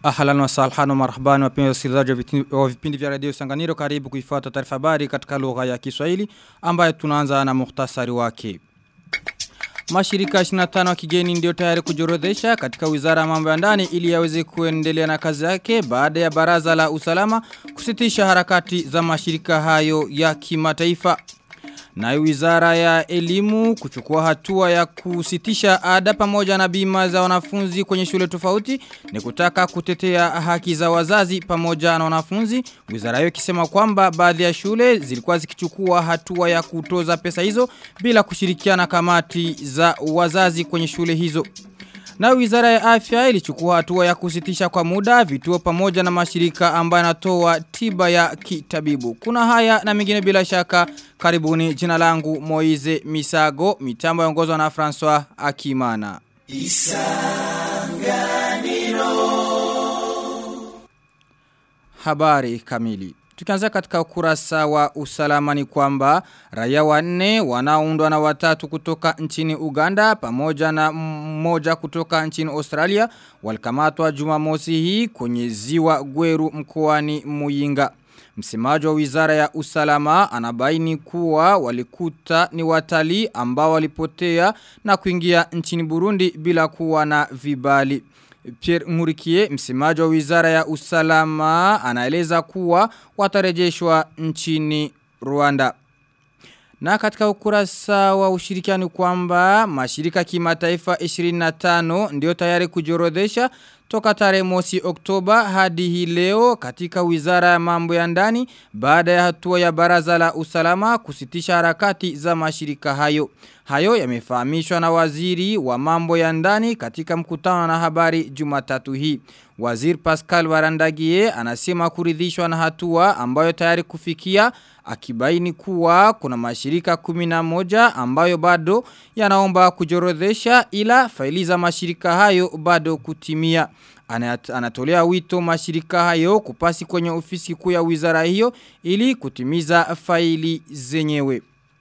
Ahlan wa salhan wa marhaban wapenzi wasikilizaji wa vipindi vya radio Sanganiro karibu kuifuata taarifa habari katika lugha ya Kiswahili ambayo tunaanza na muhtasari wake. Mashirika 25 wa kigeni ndio tayari kujorodhesha katika wizara ya mambo ya ndani ili yaweze kuendelea na kazi yake baada ya baraza la usalama kusitisha harakati za mashirika hayo ya kimataifa. Na wizara ya elimu kuchukua hatua ya kusitisha ada pamoja na bima za wanafunzi kwenye shule tofauti ni kutaka kutetea haki za wazazi pamoja na wanafunzi. Wizara hiyo ikisema kwamba baadhi ya shule zilikuwa zikichukua hatua ya kutoza pesa hizo bila kushirikiana kamati za wazazi kwenye shule hizo. Na wizara ya afya ilichukua hatua ya kusitisha kwa muda vituo pamoja na mashirika ambayo yanatoa tiba ya kitabibu. Kuna haya na mengine bila shaka karibuni jina langu Moize Misago mitambo yaongozwa na François Akimana. Isanganiro Habari kamili Tukianza katika ukurasa wa usalama ni kwamba raia wanne wanaoundwa na watatu kutoka nchini Uganda pamoja na mmoja kutoka nchini Australia walikamatwa Jumamosi hii kwenye ziwa Gweru mkoani Muyinga. Msemaji wa wizara ya usalama anabaini kuwa walikuta ni watalii ambao walipotea na kuingia nchini Burundi bila kuwa na vibali. Pierre Ngurikie, msemaji wa wizara ya usalama, anaeleza kuwa watarejeshwa nchini Rwanda. Na katika ukurasa wa ushirikiano kwamba mashirika kimataifa 25 ndio tayari kujorodhesha toka tarehe mosi Oktoba hadi hii leo katika wizara ya mambo ya ndani baada ya hatua ya baraza la usalama kusitisha harakati za mashirika hayo. Hayo yamefahamishwa na waziri wa mambo ya ndani katika mkutano na habari Jumatatu hii. Waziri Pascal Warandagie anasema kuridhishwa na hatua ambayo tayari kufikia akibaini kuwa kuna mashirika kumina moja ambayo bado yanaomba kujorodhesha ila faili za mashirika hayo bado kutimia. Anatolea wito mashirika hayo kupasi kwenye ofisi kuu ya wizara hiyo ili kutimiza faili zenyewe.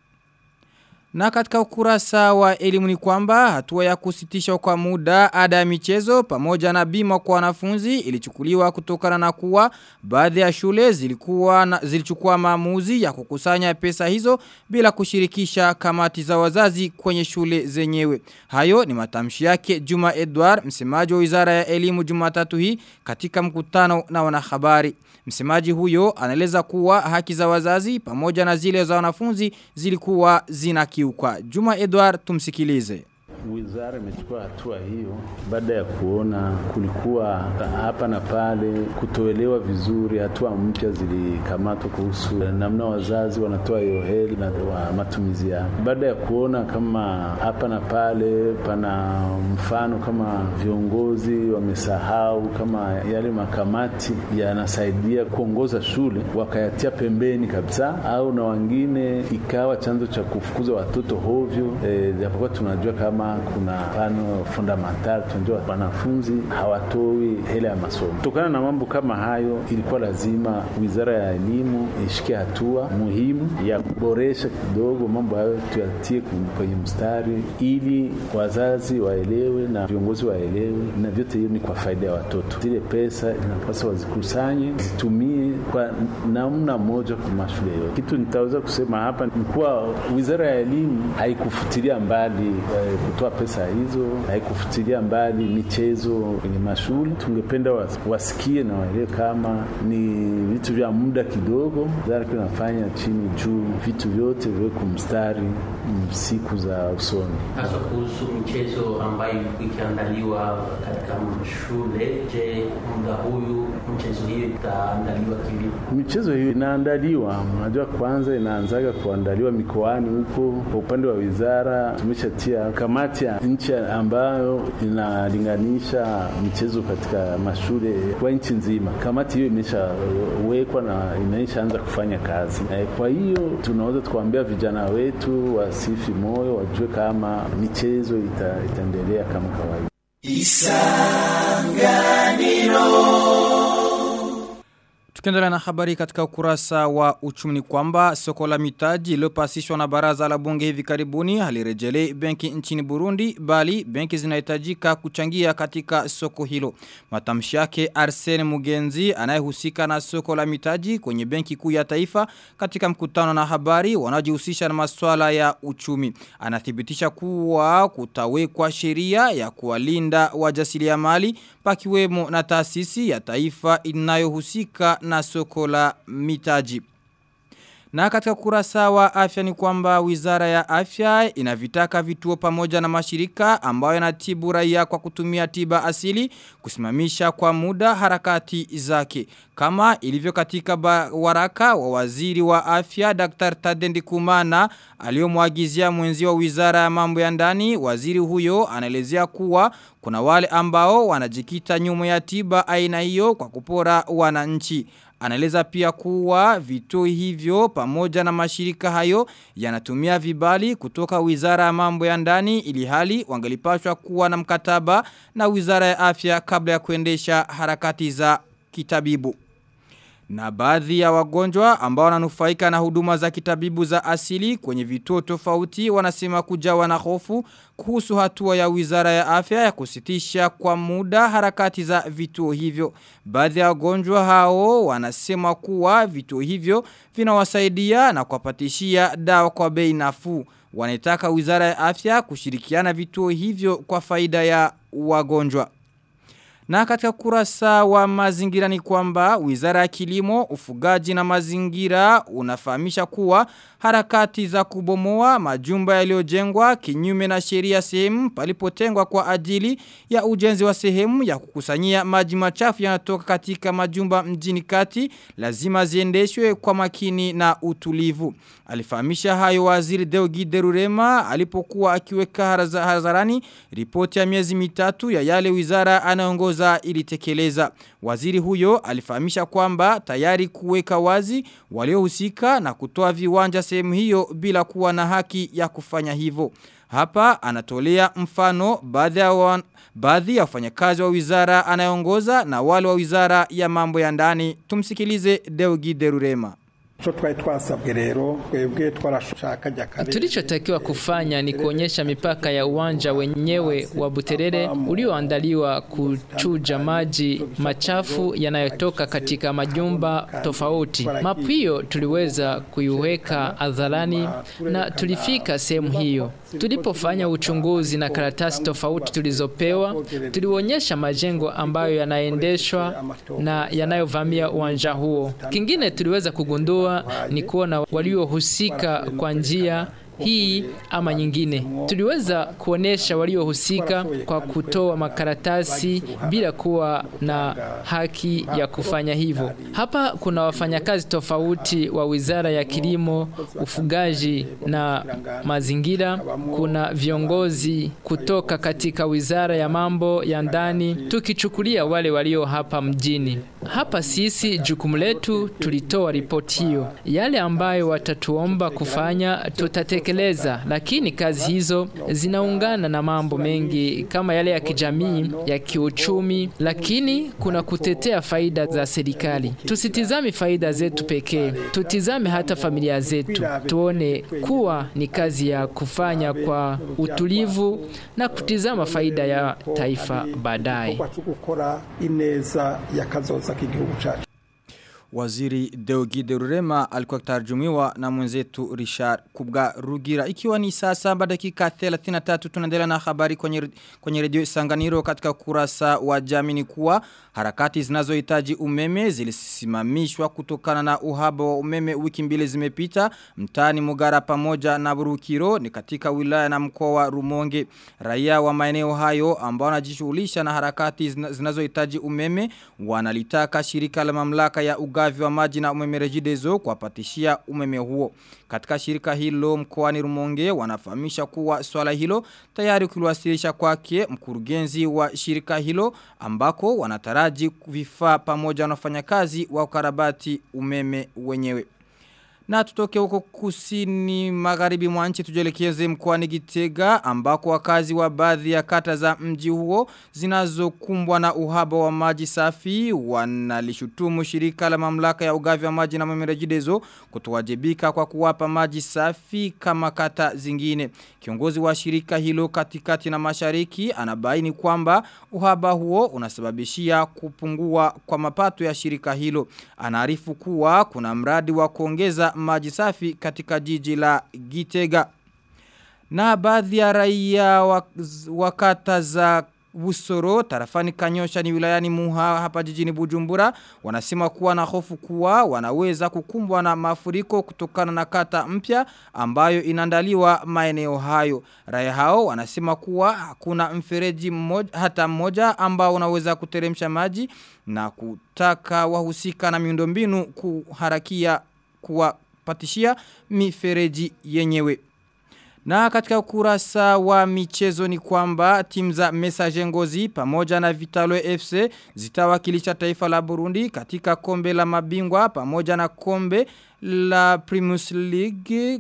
Na katika ukurasa wa elimu ni kwamba hatua ya kusitisha kwa muda ada ya michezo pamoja na bima kwa wanafunzi ilichukuliwa kutokana na kuwa baadhi ya shule zilikuwa na, zilichukua maamuzi ya kukusanya pesa hizo bila kushirikisha kamati za wazazi kwenye shule zenyewe. Hayo ni matamshi yake Juma Edward, msemaji wa Wizara ya Elimu Jumatatu hii katika mkutano na wanahabari. Msemaji huyo anaeleza kuwa haki za wazazi pamoja na zile za wanafunzi zilikuwa zinakiukwa. Juma Edward tumsikilize. Wizara imechukua hatua hiyo baada ya kuona kulikuwa hapa na pale kutoelewa vizuri, hatua mpya zilikamatwa kuhusu namna wazazi wanatoa hiyo heli na wa matumizi yao. Baada ya kuona kama hapa na pale pana mfano kama viongozi wamesahau kama yale makamati yanasaidia kuongoza shule, wakayatia pembeni kabisa, au na wengine ikawa chanzo cha kufukuza watoto hovyo, japokuwa e, tunajua kama kuna pano fundamental tunajua wanafunzi hawatoi hela ya masomo. Kutokana na mambo kama hayo, ilikuwa lazima wizara ya elimu ishike hatua muhimu ya kuboresha kidogo mambo hayo, tuyatie kwenye mstari ili wazazi waelewe na viongozi waelewe, na vyote hiyo ni kwa faida ya watoto. Zile pesa inapaswa wazikusanye, zitumie kwa namna moja kwa mashule yote. Kitu nitaweza kusema hapa ni kuwa wizara ya elimu haikufutilia mbali eh, kutoa pesa hizo, haikufutilia mbali michezo kwenye mashule. Tungependa wasikie na waelewe kama ni vitu vya muda kidogo, wizara inafanya chini juu, vitu vyote viwekwe mstari siku za usoni. Hasa kuhusu michezo ambayo ikiandaliwa katika shule, je, muda huyu mchezo hiyo itaandaliwa kivipi? Michezo hiyo inaandaliwa, unajua, kwanza inaanzaga kuandaliwa mikoani huko. Kwa upande wa wizara tumeshatia kamati ya nchi ambayo inalinganisha michezo katika mashule kwa nchi nzima. Kamati hiyo imeshawekwa na imeshaanza kufanya kazi. Kwa hiyo tunaweza tukawaambia vijana wetu wasifi moyo, wajue kama michezo ita, itaendelea kama kawaida. Isanganiro Tukiendelea na habari katika ukurasa wa uchumi ni kwamba soko la mitaji iliyopasishwa na baraza la bunge hivi karibuni halirejelei benki nchini Burundi bali benki zinahitajika kuchangia katika soko hilo. Matamshi yake Arsene Mugenzi anayehusika na soko la mitaji kwenye benki kuu ya taifa katika mkutano na habari wanaojihusisha na masuala ya uchumi. Anathibitisha kuwa kutawekwa sheria ya kuwalinda wajasiriamali pakiwemo na taasisi ya taifa inayohusika na soko la mitaji. Na katika kurasa wa afya ni kwamba wizara ya afya inavitaka vituo pamoja na mashirika ambayo yanatibu raia kwa kutumia tiba asili kusimamisha kwa muda harakati zake. Kama ilivyo katika waraka wa waziri wa afya Dr. Tadendi Kumana aliyomwagizia mwenzi wa wizara ya mambo ya ndani waziri huyo anaelezea kuwa kuna wale ambao wanajikita nyuma ya tiba aina hiyo kwa kupora wananchi. Anaeleza pia kuwa vituo hivyo pamoja na mashirika hayo yanatumia vibali kutoka wizara ya mambo ya ndani ili hali wangelipashwa kuwa na mkataba na wizara ya afya kabla ya kuendesha harakati za kitabibu. Na baadhi ya wagonjwa ambao wananufaika na huduma za kitabibu za asili kwenye vituo tofauti wanasema kujawa na hofu kuhusu hatua ya wizara ya afya ya kusitisha kwa muda harakati za vituo hivyo. Baadhi ya wagonjwa hao wanasema kuwa vituo hivyo vinawasaidia na kuwapatishia dawa kwa bei nafuu. Wanataka wizara ya afya kushirikiana vituo hivyo kwa faida ya wagonjwa. Na katika kurasa wa mazingira ni kwamba wizara ya kilimo, ufugaji na mazingira unafahamisha kuwa harakati za kubomoa majumba yaliyojengwa kinyume na sheria sehemu palipotengwa kwa ajili ya ujenzi wa sehemu ya kukusanyia maji machafu yanatoka katika majumba mjini kati lazima ziendeshwe kwa makini na utulivu. Alifahamisha hayo waziri Deogi Derurema alipokuwa akiweka hadharani ripoti ya miezi mitatu ya yale wizara anaongoza ilitekeleza. Waziri huyo alifahamisha kwamba tayari kuweka wazi waliohusika na kutoa viwanja sehemu hiyo bila kuwa na haki ya kufanya hivyo. Hapa anatolea mfano baadhi ya wan, baadhi ya wafanyakazi wa wizara anayeongoza na wale wa wizara ya mambo ya ndani. Tumsikilize Deogi Derurema. cyo twari twasabwe rero twebwe twarashaka Tulichotakiwa kufanya ni kuonyesha mipaka ya uwanja wenyewe wa Buterere ulioandaliwa kuchuja maji machafu yanayotoka katika majumba tofauti. Mapu hiyo tuliweza kuiweka hadharani na tulifika sehemu hiyo. Tulipofanya uchunguzi na karatasi tofauti tulizopewa, tulionyesha majengo ambayo yanaendeshwa na yanayovamia uwanja huo. Kingine tuliweza kugundua ni kuona waliohusika kwa njia hii ama nyingine. Tuliweza kuonesha waliohusika kwa kutoa makaratasi bila kuwa na haki ya kufanya hivyo. Hapa kuna wafanyakazi tofauti wa Wizara ya Kilimo, Ufugaji na Mazingira, kuna viongozi kutoka katika Wizara ya Mambo ya Ndani, tukichukulia wale walio hapa mjini. Hapa sisi jukumu letu tulitoa ripoti hiyo. Yale ambayo watatuomba kufanya tutatekeleza, lakini kazi hizo zinaungana na mambo mengi kama yale ya kijamii, ya kiuchumi, lakini kuna kutetea faida za serikali. Tusitizame faida zetu pekee, tutizame hata familia zetu, tuone kuwa ni kazi ya kufanya kwa utulivu na kutizama faida ya taifa baadaye. gukora ineza y'akazoza k'igihugu cyacu Waziri Deogide Rurema alikuwa kutarjumiwa na mwenzetu Richard Kubga Rugira. Ikiwa ni saa saba dakika 33 tunaendelea na habari kwenye, kwenye redio Isanganiro katika kurasa wa jamini kuwa harakati zinazohitaji umeme zilisimamishwa kutokana na uhaba wa umeme wiki mbili zimepita mtaani Mugara pamoja na Burukiro ni katika wilaya na mkoa wa Rumonge. Raia wa maeneo hayo ambao wanajishughulisha na harakati zinazohitaji umeme wanalitaka shirika la mamlaka ya ugavi wa maji na umeme rejidezo kuwapatishia umeme huo. Katika shirika hilo mkoani Rumonge wanafahamisha kuwa swala hilo tayari kuliwasilisha kwake mkurugenzi wa shirika hilo ambako wanataraji vifaa pamoja na wafanyakazi wa ukarabati umeme wenyewe. Na tutoke huko kusini magharibi mwa nchi tujelekeze mkoani Gitega ambako wakazi wa baadhi ya kata za mji huo zinazokumbwa na uhaba wa maji safi wanalishutumu shirika la mamlaka ya ugavi wa maji na mamerejidezo kutowajibika kwa kuwapa maji safi kama kata zingine. Kiongozi wa shirika hilo katikati na mashariki anabaini kwamba uhaba huo unasababishia kupungua kwa mapato ya shirika hilo. Anaarifu kuwa kuna mradi wa kuongeza maji safi katika jiji la Gitega. Na baadhi ya raia wakata za Busoro, tarafani kanyosha ni wilayani muha hapa jijini Bujumbura, wanasema kuwa na hofu kuwa wanaweza kukumbwa na mafuriko kutokana na kata mpya ambayo inandaliwa maeneo hayo. Raia hao wanasema kuwa hakuna mfereji mmoja, hata mmoja ambao unaweza kuteremsha maji na kutaka wahusika na miundombinu kuharakia kuwapatishia mifereji yenyewe. Na katika ukurasa wa michezo ni kwamba timu za Messager Ngozi pamoja na Vitalo FC zitawakilisha taifa la Burundi katika kombe la mabingwa pamoja na kombe la Primus League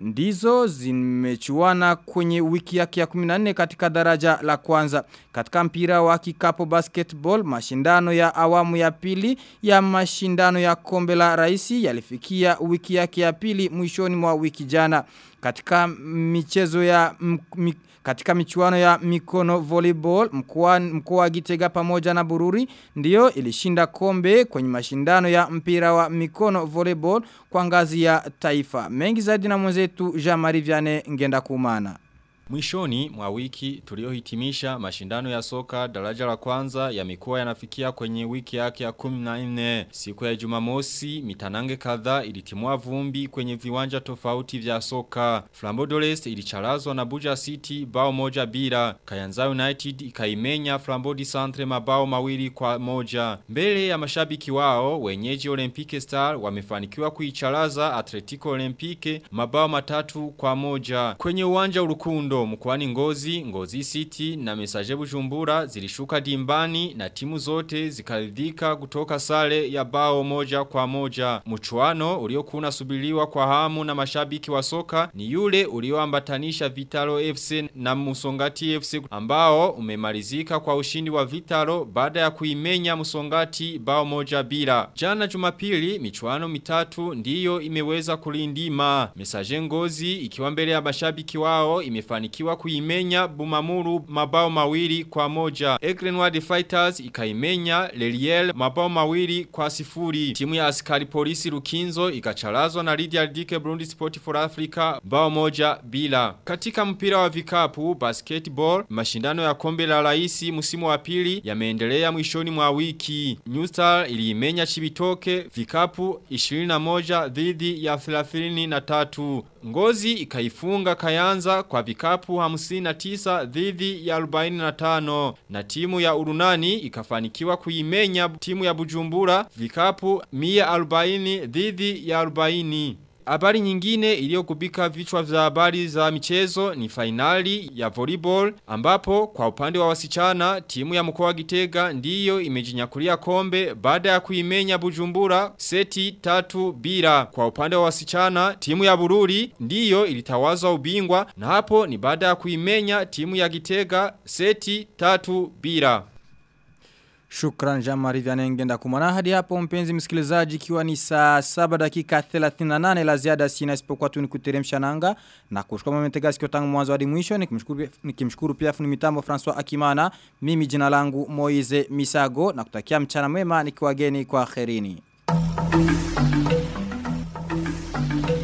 ndizo zimechuana kwenye wiki yake ya 14 katika daraja la kwanza. Katika mpira wa kikapo basketball, mashindano ya awamu ya pili ya mashindano ya kombe la raisi yalifikia wiki yake ya pili mwishoni mwa wiki jana. Katika michezo ya m, katika michuano ya mikono volleyball mkoa mkoa wa Gitega pamoja na Bururi ndiyo ilishinda kombe kwenye mashindano ya mpira wa mikono volleyball kwa ngazi ya taifa. Mengi zaidi na mwenzetu Jean-Marie Vianney ngenda kumana. Mwishoni mwa wiki tuliohitimisha mashindano ya soka daraja la kwanza ya mikoa yanafikia kwenye wiki yake ya 14 siku ya Jumamosi mitanange kadhaa ilitimua vumbi kwenye viwanja tofauti vya soka Flambeau d'Orest ilicharazwa na Buja City bao moja bila Kayanza United ikaimenya Flambeau di Centre mabao mawili kwa moja mbele ya mashabiki wao wenyeji Olympique Star wamefanikiwa kuicharaza Atletico Olympique mabao matatu kwa moja kwenye uwanja urukundo Kirundo mkwani ngozi, ngozi city na mesaje bujumbura zilishuka dimbani na timu zote zikaridhika kutoka sare ya bao moja kwa moja. Mchuano uliokuwa unasubiriwa kwa hamu na mashabiki wa soka ni yule ulioambatanisha Vitalo FC na Musongati FC ambao umemalizika kwa ushindi wa Vitalo baada ya kuimenya Musongati bao moja bila. Jana Jumapili michuano mitatu ndiyo imeweza kulindima. Mesaje ngozi ikiwa mbele ya mashabiki wao imefanikiwa kuimenya Bumamuru mabao mawili kwa moja. Egrenward Fighters ikaimenya Leliel mabao mawili kwa sifuri. Timu ya askari polisi Rukinzo ikacharazwa na Lydia Dike Burundi Sport for Africa bao moja bila. Katika mpira wa vikapu basketball mashindano ya kombe la raisi msimu wa pili yameendelea mwishoni mwa wiki. New Star iliimenya Chibitoke vikapu 21 dhidi ya 33. Ngozi ikaifunga Kayanza kwa vikapu 59 dhidi ya 45 na timu ya Urunani ikafanikiwa kuimenya timu ya Bujumbura vikapu 140 dhidi ya 40. Habari nyingine iliyokubika vichwa vya habari za michezo ni finali ya volleyball ambapo kwa upande wa wasichana timu ya mkoa wa Gitega ndiyo imejinyakulia kombe baada ya kuimenya Bujumbura seti tatu bila. Kwa upande wa wasichana timu ya Bururi ndiyo ilitawazwa ubingwa na hapo ni baada ya kuimenya timu ya Gitega seti tatu bila. Shukran Jamari Vyanengenda kumana hadi hapo mpenzi msikilizaji ikiwa ni saa 7 dakika 38 la ziada sina isipokuwa tu nikuteremsha nanga na kushukuru mmetega sikio tangu mwanzo hadi mwisho nikimshukuru nikimshukuru pia fundi mitambo François Akimana mimi jina langu Moize Misago na kutakia mchana mwema nikiwageni kwa kherini